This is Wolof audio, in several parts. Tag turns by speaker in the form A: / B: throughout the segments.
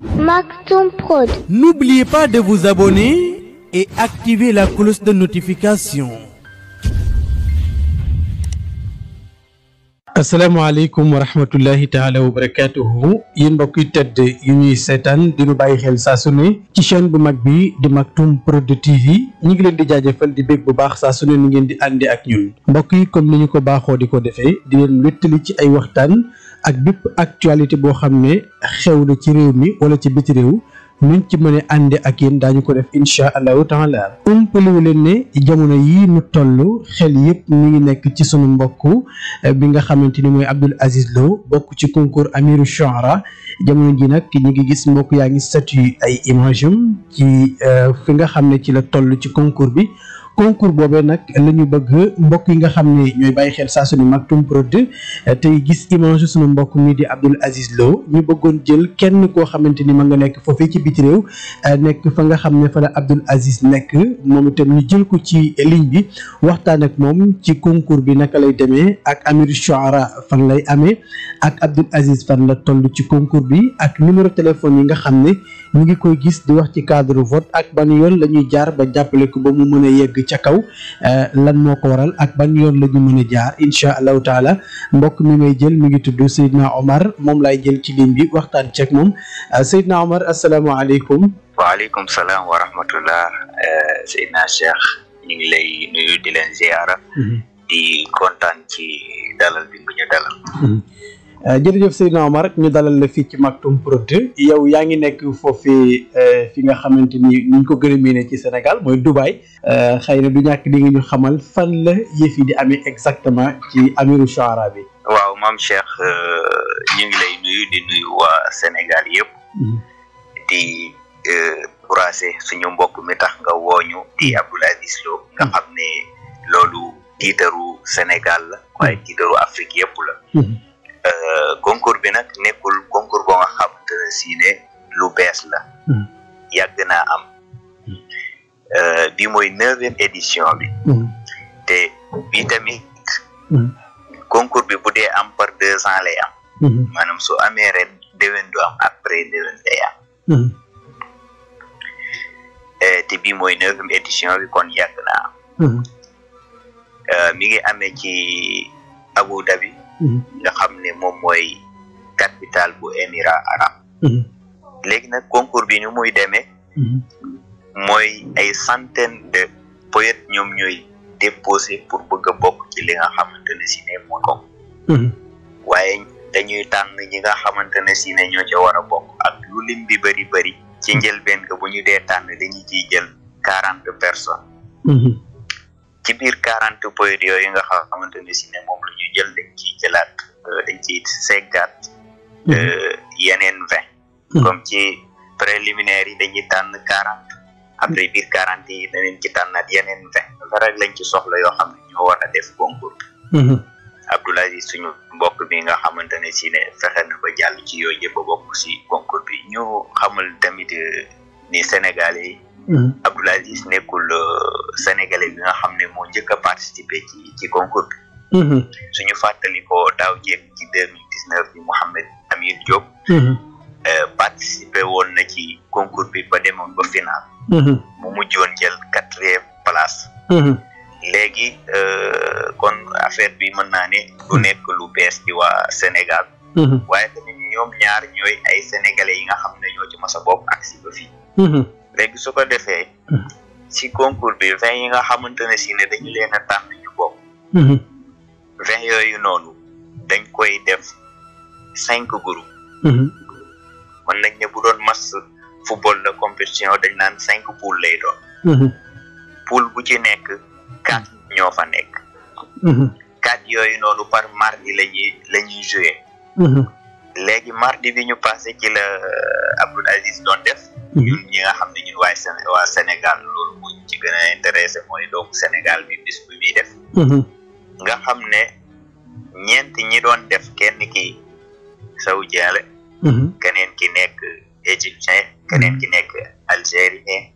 A: Maktoum Prod.
B: N'oubliez pas de vous abonner et activer la cloche de notification. asalaamaaleykum wa rahmatullahi taala wa barakatuhu yéen mbokk yi tedd yu ñuy seetaan di nu bàyyi xel saa su ne ci chaîne bu mag bi di Maktoum Prod TV ñu ngi leen di jaajëfal di bég bu baax saa su ne ni ngeen di àndi ak ñun mbokk yi comme ni ñu ko baaxoo di ko defee di leen wéttali ci ay waxtaan ak bépp actualité boo xam ne xew na ci réew mi wala ci biti réew nuñ ci mën a ànde ak yéen daañu ko def incha allahu taala umpaliwu leen ne jamono yii nu toll xel yëpp mi ngi nekk ci sunu mbokk bi nga xamante ni mooy Abdoul Aziz Lo bokk ci concours Amiru Shuara jamono ji nag ñu ngi gis mbokk yaa ngi statut ay image am ci fi nga xam ne ci la toll ci concours bi concours boobee nag la ñu bëgg mbokk yi nga xam ne ñooy bàyyi xel saa su ne Maktoum Prod tey gis image sunu mbokk mi di Abdoul Aziz Lo ñu bëggoon jël kenn koo xamante ni ma nga nekk foofee ci biti réew nekk fa nga xam ne fa la Abdoul Aziz nekk moom itam ñu jël ko ci ligne bi waxtaan ak moom ci concours bi naka lay demee ak Amiru Shuara fan lay amee ak Abdoul Aziz fan la toll ci concours bi ak numéro téléphone yi nga xam ne ñu ngi koy gis di wax ci cadre vote ak ban yoon la ñuy jaar ba jàppale ko ba mu mën a yegg ca kaw lan moo ko waral ak ban yoon la ñu mën a jaar incha allahu taala mbokk mi may jël mi ngi tudd Seydina Omar moom laay jël ci ligne bi waxtaan ceeg moom Seydina Omar asalaamaaleykum.
C: waaleykum salaam wa rahmatullah Seydina Cheikh ñu ngi lay nuyu di leen ziara. di kontaan ci dalal bi nga ñu dalal.
B: jërëjëf Seydina Omar ñu dalal la fii ci Maktoum Prod yow yaa ngi nekk foofii fi nga xamante ni ñu ko gën a miine ci Sénégal mooy Dubaï xëy na du ñàkk di nga ñu xamal fan la yëf yi di amee exactement ci Amiru Shuara bi.
C: waaw maam Cheikh ñu ngi lay nuyu di nuyu waa Sénégal yëpp. di brasser suñu mbokk mi tax nga wooñu di Abdoul Aziz Lo nga xam ne loolu tiitaru Sénégal la waaye tiitaru Afrique yëpp la. concours bi nag nekkul concours boo nga xamante ne si ne lu bees la yàgg naa am bi mooy neuvième édition bi te bi tamit concours bi bu dee am par deux ans lay am maanaam su amee ren déwén du am après déwén day am te bi mooy neuvième édition bi kon yàgg naa am mi ngi amee ci Abu Dhabi nga xam ne moom mooy capitale bu émirat arabe léegi nag concours bi ni muy demee mooy ay centaine de poètes ñoom ñooy déposé pour bëgg a bokk ci li nga xamante ne si ne mooy ko waaye dañuy tànn ñi nga xamante ne si ne ñoo ca war a bokk ak lu lim bi bëri bëri ci njëlbeen nga bu ñu dee tànn dañuy ciy jël quarante personnes ci biir quarante poètes yooyu nga xamante ne si ne moom la ñu jël dañ ciy jëlaat dañ ciy seggaat yeneen vingt comme ci préliminaire yi dañuy tànn quarante après biir quarante yi danañ ci tànnaat yeneen vingt dafa rek lañ ci soxla yoo xam ne ñoo war a def concours bi Abdoul Aziz suñu mbokk bi nga xamante ne si ne fexe na ba jàll ci yooyu yëpp ba bokk si concours bi ñu xamal tamit ni Sénégal yi Abdoul Aziz nekkul sénégalais bi nga xam ne moo njëkk a participer ci ci concours bi suñu fàttali ko daaw jéeg ci deux mille dix neuf bi Mouhamed Amir Diop participer woon na ci concours bi ba demoon ba final mu mujjoon jël quatrième place léegi kon affaire bi mën naa ne du nekk lu bees ci waa Sénégal waaye tamit ñoom ñaar ñooy ay sénégalais yi nga xam ne ñoo ci mas a bokk ak si ba fii léegi su ko defee ci concours bi vingt yi nga xamante ne si ne dañu leen a tànn ñu bokk vingt yooyu noonu dañ koy def cinq groupes mën nañ ne bu doon match football de compétition dañ naan cinq poules lay doon poule bu ci nekk quatre ñoo fa nekk quatre yooyu noonu par mardi la ñuy la ñuy joué léegi mardi bi ñu passé ci la Abdoul Aziz doon def ñun ñi nga xam ne ñun waay Séné waa Sénégal loolu mu ci gën a intéressé mooy donc Sénégal bi bis bi muy def nga xam ne ñeent ñi doon def kenn ki saoudien la keneen ki nekk égyptien keneen ki nekk algérien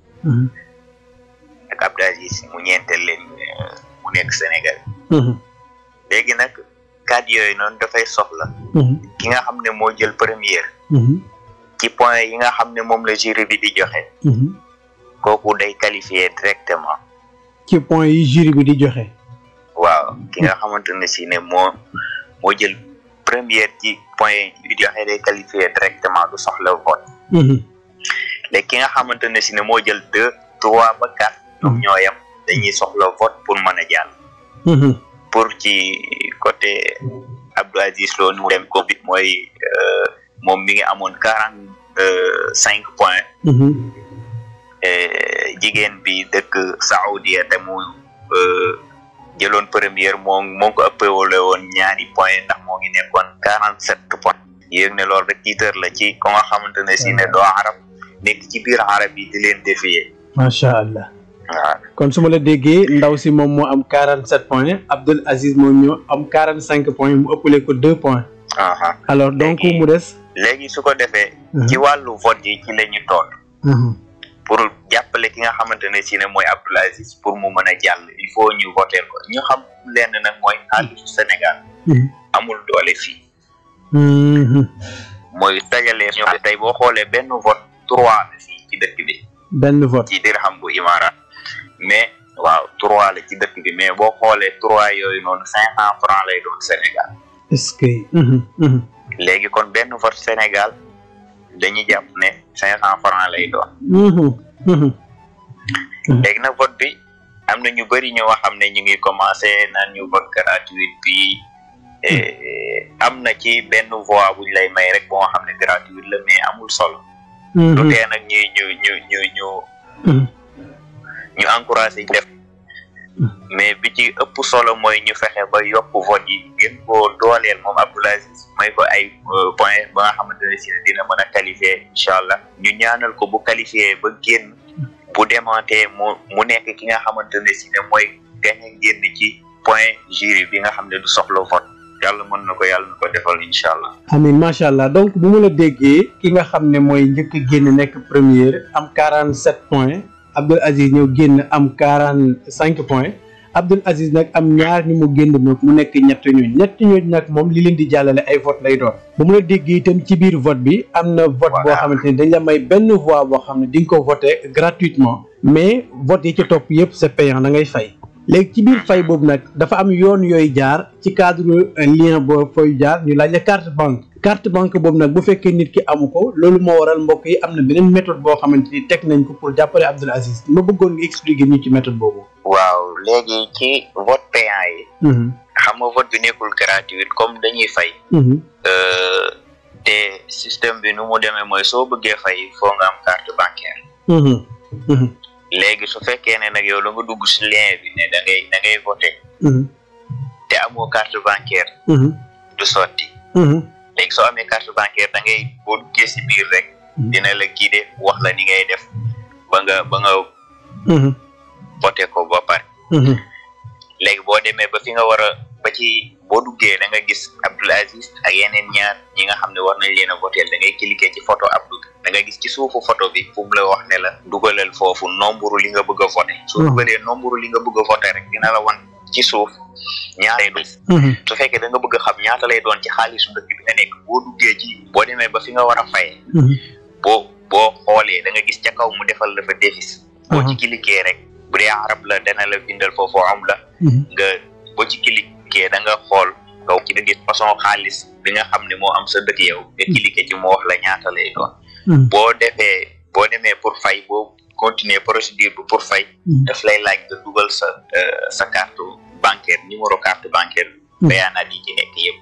C: ak Abdoul Aziz mu ñeenteel leen mu nekk Sénégal léegi nag cadre yooyu noonu dafay soxla ki nga xam ne moo jël première ci point yi nga xam ne moom la jury bi di joxe kooku day qualifié directement
B: ci point yi jury bi di joxe
C: waaw ki nga xamante ne si ne moo moo jël première ci point yi joxe day qualifié directement du soxla vote léegi ki nga xamante ne si ne moo jël deux trois ba quatre ñoom ñoo yem dañuy soxla vote pour mën a jàll pour ci côté Abdou Aziz Lo nu dem ko bi mooy moom mi ngi amoon quarante cinq points jigéen bi dëkk Saoudia te mu jëloon première moo moo ko ëppewale woon ñaari point ndax moo ngi nekkoon quarante sept point yéeg ne loolu rek tiitër la ci ko nga xamante ne si ne doo arab nekk ci biir arab yi di leen défier
B: macha allah
C: waaw
B: kon su ma la déggee ndaw si moom moo am quarante sept points Abdoul Aziz moom ñoo am quarante cinq points mu ëppale ko deux points alors donc mu des
C: léegi su ko defee ci wàllu vote yi ci la ñu toll pour jàppale ki nga xamante ne si ne mooy Abdoul Aziz pour mu mën a jàll il faut ñu voter ko ñu xam lenn nag mooy xaalisu Sénégal amul doole fii mooy dajalee ñoo tey boo xoolee benn vote trois la fii ci dëkk bi
B: benn vote
C: ci dirham bu Imaaraat mais waaw trois la ci dëkk bi mais boo xoolee trois yooyu noonu cinq cent francs lay doon Sénégal
B: est-ce que
C: léegi kon benn vote Sénégal dañuy jàpp ne cinq cent francs lay doon léegi nag vote bi am na ñu bëri ñoo xam ne ñu ngi commencé naan ñu vote gratuit bi am na ci benn voix buñ lay may rek boo xam ne gratuit la mais amul solo lu tee nag ñuy ñu ñu ñu ñu ñu encouragé def mais bi ci ëpp solo mooy ñu fexe ba yokk vote yi gën koo dooleel moom Abdoul Aziz may ko ay point ba nga xamante ne si dina mën a qualifié incha allah ñu ñaanal ko bu qualifié ba génn bu demantee mu mu nekk ki nga xamante ne si ne mooy gañ a génn ci point jury bi nga xam ne du soxla vote yàlla mën na ko yàlla na ko defal incha allah
B: amiin macha allah donc bu ma la déggee ki nga xam ne mooy njëkk a génn nekk première am quarante sept points Abdoul Aziz ñëw génn am quarante cinq points Abdoul Aziz nag am ñaar ñu mu génn nag mu nekk ñett ñooñu ñett ñooñu nag moom li leen di jàllale ay vote lay doon bu mu la déggee itam ci biir vote bi am na vote boo xamante ni dañ la may benn voix boo xam ne di nga ko voté gratuitement mais vote yi ci topp yëpp c'est payant da ngay fay léegi ci biir fay boobu nag dafa am yoon yooyu jaar ci cadre lien boo fooy jaar ñu laaj la carte banque carte banque boobu nag bu fekkee nit ki amu ko loolu moo waral mbokk yi am na beneen méthode boo xamante ni teg nañ ko pour jàppale Abdoul Aziz ma bëggoon nga expliquer ñu ci méthode boobu.
C: waaw léegi ci vote payant yi. xam nga vote bi nekkul gratuit comme dañuy fay. te système bi nu mu demee mooy soo bëggee fay foo nga am carte bancaire. léegi su fekkee ne nag yow la nga dugg si lien bi ne da ngay da ngay voté. te amoo carte bancaire. du sotti. léegi soo amee carte bancaire da ngay boo duggee si biir rek. dina la guider wax la ni ngay def ba nga ba nga. voté ko ba pare. léegi boo demee ba fi nga war a ba ci boo duggee da nga gis Abdoul Aziz ak yeneen ñaar ñi nga xam ne war nañ leen a voté da ngay cliquer ci photo Abdou da nga gis ci suufu photo bi fu mu la wax ne la dugalal foofu nombre li nga bëgg a voté. soo dugalee nombre li nga bëgg a voté rek dina la wan ci suuf ñaata lay doon. su fekkee da nga bëgg a xam ñaata lay doon ci xaalisu dëkk bi nga nekk boo duggee ci boo demee ba fi nga war a fayee. boo boo xoolee da nga gis ca kaw mu defal la fa déficit. boo ci cliquer rek. bu dee arab la dana la bindal foofu am la nga boo ci cliquer da nga xool nga ci da gis façon xaalis bi nga xam ne moo am sa dëkk yow nga cliquer ci mu wax la ñaata lay doon boo defee boo demee pour fay boo continuer procédure bi pour fay daf lay laaj nga dugal sa sa carte bancaire numéro carte bancaire bayaanaat yi ci nekk yëpp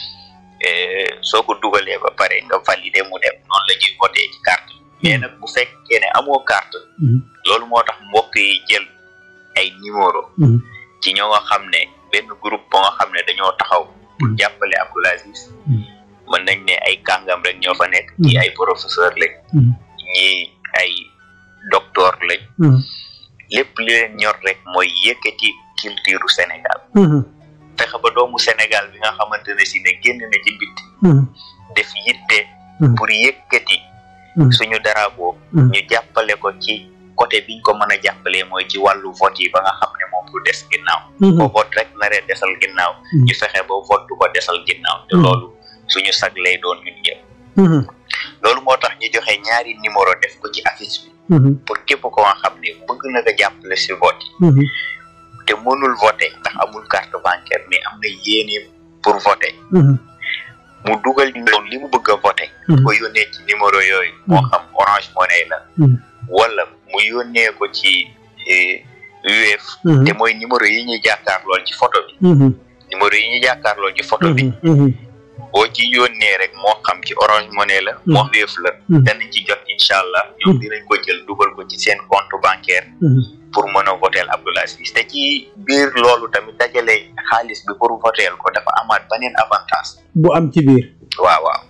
C: soo ko dugalee ba pare nga valider mu dem noonu la ñuy voté ci carte mais nag bu fekkee ne amoo carte loolu moo tax mbokk yi jël ay numéro ci ñoo nga xam ne benn groupe ba nga xam ne dañoo taxaw pour jàppale Abdoul Aziz mën nañ ne ay kàngam rek ñoo fa nekk ñi ay professeur lañ ñi ay docteur lañ lépp li leen ñor rek mooy yëkkati culture Sénégal fexe ba doomu Sénégal bi nga xamante ne si ne génn na ci biti def yitte pour yëkkati suñu drapeau ñu jàppale ko ci côté biñ ko mën a jàppalee mooy ci wàllu vote yi ba nga xam ne moom du des ginnaaw ko vote rek naree desal ginnaaw ñu fexe ba vote du ko desal ginnaaw te loolu suñu sag lay doon ñun ñëpp loolu moo tax ñu joxe ñaari numéro def ko ci affiche bi pour képp ko nga xam ne bëgg na nga jàppale si vote yi te mënul voter ndax amul carte bancaire mais am na yéene pour voter mu dugal numéro li mu bëgg a voter ko yónnee ci numéro yooyu moo xam Orange Money la wala mu yónnee ko ci UF te mooy numéro yi ñuy jàkkaar lool ci photo bi numéro yi ñuy jàkkaar lool ci photo bi boo ci yónnee rek moo xam ci Orange Money la moo Wave la danañ ci jot incha allah ñoom dinañ ko jël dugal ko ci seen compte bancaire pour mën a voteel Abdoul Aziz te ci biir loolu tamit dajale xaalis bi pour voteel ko dafa amaat beneen avantage
B: bu am ci biir
C: waaw waaw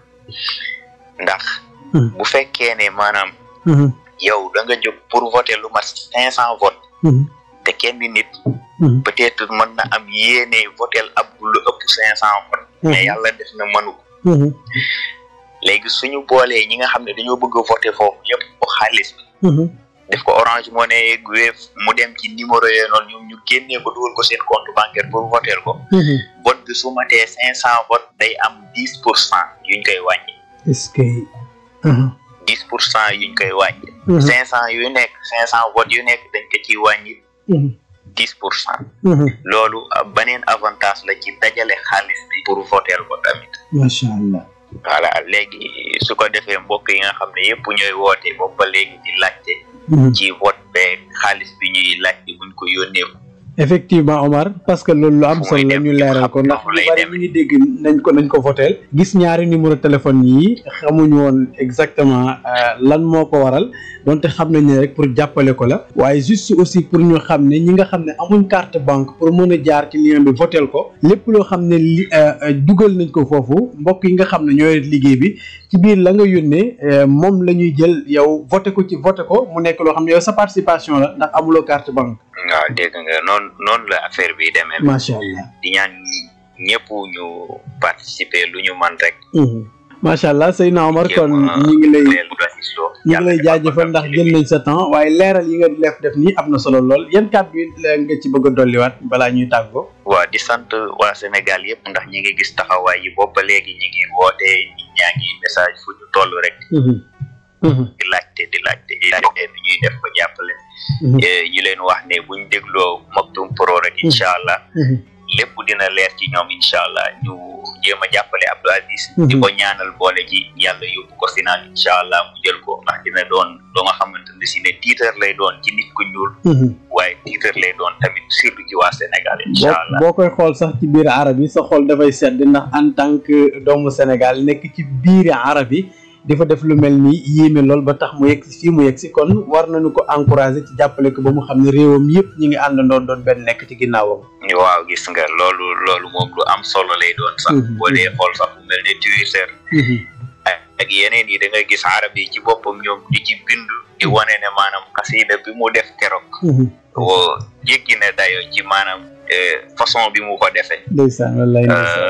C: ndax bu fekkee ne maanaam yow da nga jóg pour voter lu mat cinq cent vote te kenn nit peut-être mën na am yéene voteel ab lu ëpp cinq cent vote mais yàlla def na mënu ko léegi suñu boolee ñi nga xam ne dañoo bëgg a voter foofu yëpp ko xaalis bi def ko Orange Money Wave mu dem ci numéro yooyu noonu ñoom ñu génnee ko dugal ko seen compte bancaire pour voter ko vote bi su matee cinq cent vote day am dix pour cent yuñ koy wàññi
B: est-ce que
C: dix pour cent yuñ koy wàññi cinq cent yu nekk cinq cent vote yu nekk dañ ko ciy wàññi dix pour cent loolu beneen avantage la ci dajale xaalis bi pour voter ko tamit
B: macha allah
C: voilà léegi su ko defee mbokk yi nga xam ne yëpp ñooy woote boobu ba léegi di laajte ci vote beeg xaalis bi ñuy laajte buñ ko yónnee ko
B: effectivement Omar parce que loolu lu am solo la ñu leeral ko ndax lu bari ñu ngi dégg nañ ko nañ ko voteel gis ñaari numéro téléphone yi xamuñu woon exactement lan moo ko waral donte xam nañ ne rek pour jàppale ko la waaye juste aussi pour ñu xam ne ñi nga xam ne amuñ carte banque pour mën a jaar ci lien bi voteel ko lépp loo xam ne li dugal nañ ko foofu mbokk yi nga xam ne ñooy liggéey bi ci biir la nga yónnee moom la ñuy jël yow voté ko ci voté ko mu nekk loo xam ne yow sa participation la ndax amuloo carte banque
C: waaw dégg nga noonu noonu la affaire bi demee
B: macha allah
C: di ñaan ñëpp ñu participer lu ñu man rek
B: macha allah Seydina Omar kon ñi ngi lay ñi ngi lay jaajëfal ndax jël nañ sa temps waaye leeral yi nga def def nii am na solo lool yan kàddu yi nga ci bëgg a dolliwaat balaa ñuy tàggoo
C: waaw di sant waa Sénégal yëpp ndax ñi ngi gis taxawaay yi boobu ba léegi ñi ngi woote ñi ñaa ngi message fu ñu toll rek di laajte di laajte di laajte bi ñuy def ba jàppale ñu leen wax ne buñ dégloo Maktoum Pro rek incha allah lépp dina leer ci ñoom incha allah ñu jéem a jàppale Abdou Aziz di ko ñaanal boole ci yàlla yóbbu ko final incha allah mu jël ko ndax dina doon doo nga xamante ne si ne tiitar lay doon ci nit ku ñuul waaye tiitar lay doon tamit surtout ci waa Sénégal incha allah
B: boo koy xool sax ci biir arab yi sa xool dafay sedd ndax en tant que doomu Sénégal nekk ci biir arab yi dafa def lu mel ni yéeme lool ba tax mu yegg si fii mu yegg si kon war nañu ko encourager ci jàppale ko ba mu xam ne réewam yëpp ñi ngi àndandoo doon benn nekk ci ginnaawam.
C: waaw gis nga loolu loolu moom lu am solo lay doon sax. boo dee xool sax bu mel ne Twitter. ak yeneen yi da nga gis arab yi ci boppam ñoom di ci bind. di wane ne maanaam xasida bi mu def keroog. woo jéggi na dayo ci maanaam façon bi mu ko defee.
B: ndeysaan wallaay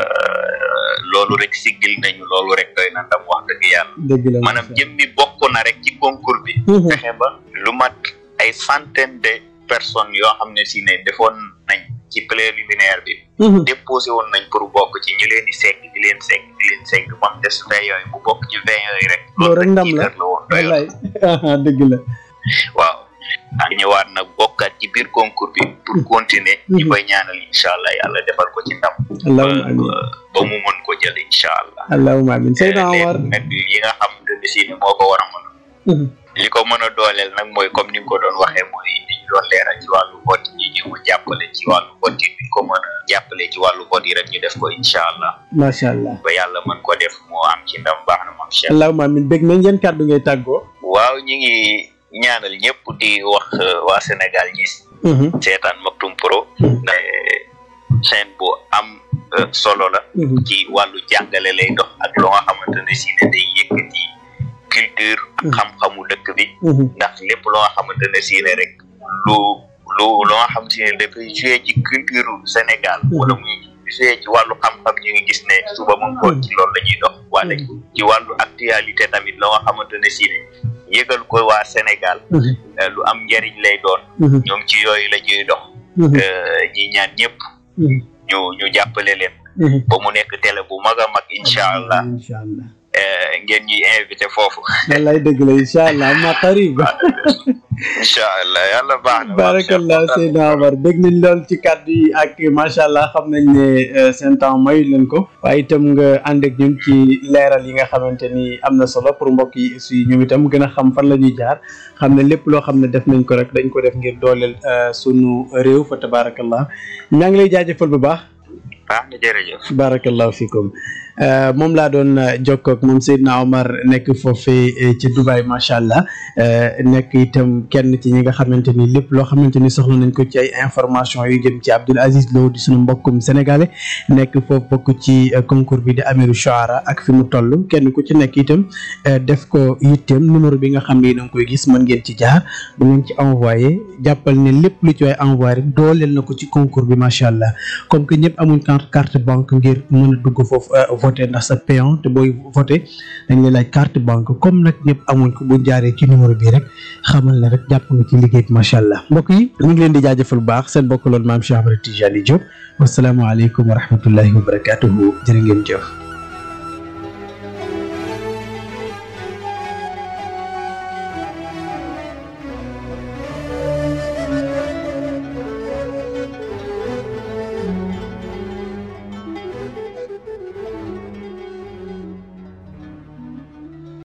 C: loolu rek siggil nañu loolu rek doy na ndam wax dëgg yàlla
B: dëgg la
C: maanaam jëmmi bokk na rek ci concours bi fexe ba lu mat ay centaine de personnes yoo xam ne si ne defoon nañ ci préliminaire bi déposé woon nañ pour bokk ci ñu leen di segg di leen segg di leen segg moom des vingt yooyu bu bokk ci vingt yooyu rek
B: loolu rek ndam la
C: la woon
B: wallaay dëgg la
C: waaw ak ñëwaat nag bokkaat ci biir concours bi pour continuer ñi koy ñaanal incha allah yàlla defal ko ci ndam
B: allahumma amin
C: ba mu mën ko jël incha allah
B: allahumma amin Seydina Omar
C: nag yi nga xam ne si ne moo ko war a mën li ko mën a dooleel nag mooy comme ni nga ko doon waxee mooy li ñu doon leeral ci wàllu vote yi ñu jàppale ci wàllu vote yi ñu ko mën a jàppale ci wàllu vote yi rek ñu def ko incha allah
B: macha allah
C: ba yàlla mën ko def moo am ci ndam baax na maam Cheikh
B: allahumma amin bég nañ yan kàddu ngay tàggoo
C: waaw ñi ngi ñaanal ñëpp di wax waa Sénégal ñi seetaan Maktoum Pro ndax chaîne bu am solo la ci wàllu jàngale lay dox ak loo nga xamante ne si ne day yëkkati culture ak xam-xamu dëkk bi ndax lépp loo nga xamante ne si ne rek lu lu loo nga xam si ne dafay joué ci culture Sénégal wala muy joué ci wàllu xam-xam ñu ngi gis ne suba moom ko ci loolu la ñuy dox wala ci wàllu actualité tamit loo nga xamante ne si ne yëgal ko waa Sénégal lu am njëriñ lay doon ñoom ci yooyu la ñuy dox ñi ñaan ñëpp ñu ñu jàppale leen ba mu nekk télé bu mag a mag incha allah
B: incha allah
C: ngeen ñuy invité foofu
B: wallaay dëgg la incha allah ma qarib
C: incha allah yàlla baax na
B: barakallah Seydina Omar dégg nañ lool ci kàddu yi ak macha allah xam nañ ne seen temps mayu leen ko waaye itam nga ànd ak ñun ci leeral yi nga xamante ni am na solo pour mbokk yi aussi ñoom itam gën a xam fan la ñuy jaar xam ne lépp loo xam ne def nañ ko rek dañ ko def ngir dooleel sunu réew fa tabarakallah ñaa ngi lay jaajëfal bu baax
C: baax na jërëjëf
B: barakallahu fikum moom laa doon jokkoog moom Seydina Omar nekk foofee ci Dubai macha allah nekk itam kenn ci ñi nga xamante ni lépp loo xamante ni soxla nañ ko ci ay information yu jëm ci Abdoul Aziz Lo di sunu mbokkum sénégalais nekk foofu bokk ci concours bi di Amiru Shuara ak fi mu toll kenn ku ci nekk itam def ko yitteem numéro bi nga xam ne da nga koy gis mën ngeen ci jaar bu ngeen ci envoyé jàppal ne lépp lu ci waay envoyé rek dooleel na ko ci concours bi macha allah comme que ñëpp amuñ carte banque ngir mën a dugg foofu voté ndax sa payant te booy voté dañ lay laaj carte banque comme nag ñëpp amuñ ko bu jaaree ci numéro bi rek xamal ne rek jàpp nga ci liggéey bi macha allah mbokk yi ñu ngi leen di jaajëfal bu baax seen bokk loolu maam Cheikh Ahmed Tidiane Diop wasalaamaaleykum wa rahmatullahi wa barakatuhu jërë ngeen jëf